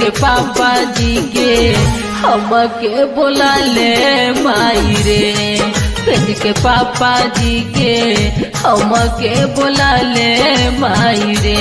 के पापा जी के हमके बोला ले माई रे भेज के पापा जी के हमके बोला ले माई रे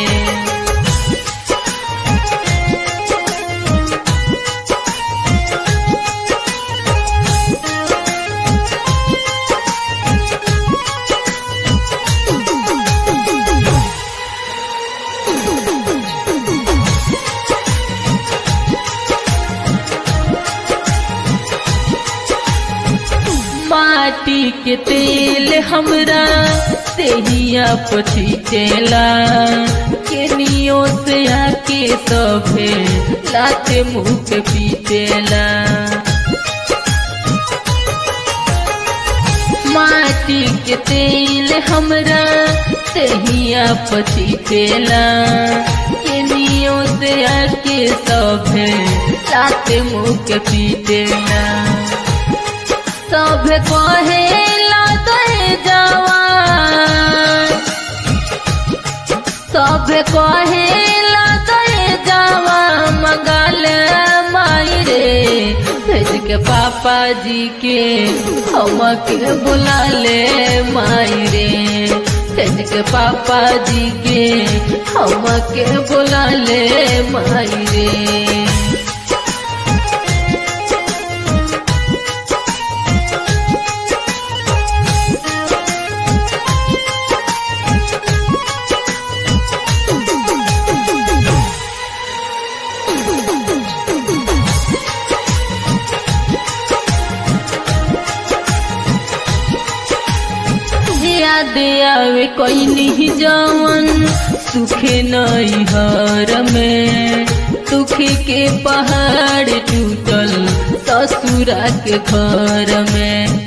माटी के तेल हमरा तेहिया पछीटेला केनियो से आके सभे लाते मुँह पे पीटेला माटी के तेल हमरा तेहिया पछीटेला केनियो से आके सभे लाते मुँह के पीटेला सब कहे दे जवान सब कहे दे जावा मंगल माई रे भेज के पापा जी के हमके बुला ले माई रे भेज के पापा जी के हमके बुला ले माई रे याद आवे कोई नहीं जवन सुखे नहीं हर में दुखी के पहाड़ टूटल ससुरा के घर में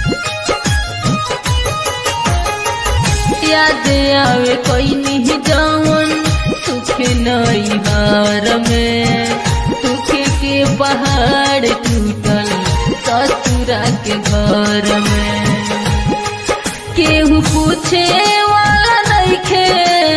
याद आवे कोई नहीं जवन सुखे नहीं हर में दुखी के पहाड़ टूटल ससुरा के घर में केहू पूछे वाला नइखे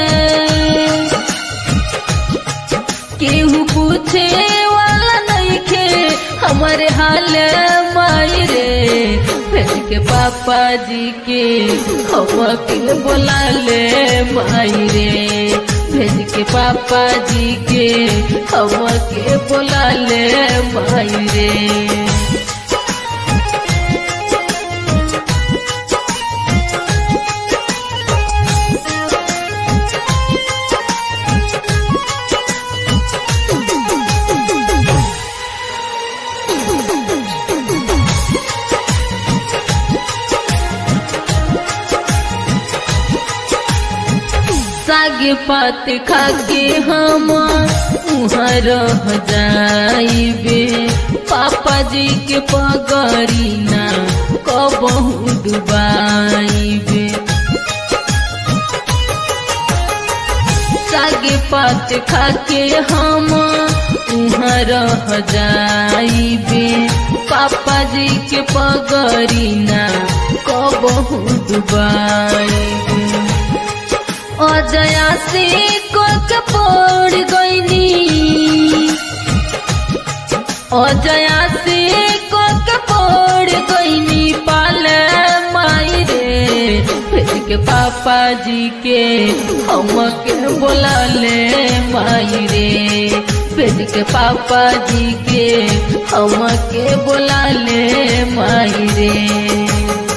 केहू पूछे वाला नइखे हमारे हाल माई रे भेज के पापा जी के हमके बोला ले माई रे भेज के पापा जी के हमके बोला ले माई रे साग पात खाके हम उहाँ रह जाइबे पापा जी के पगरी ना कबहू डुबाइबे साग पात खाके हम उहाँ रह जाइबे पापा जी के पगरी ना कबहू डुबाइबे अजया से कोक पड़ गईनी अजया से कोक पड़ गईनी पाल माई रे भेज के पापा जी के हमके बोला ले माई रे भेज के पापा जी के हमके बोला ले माई रे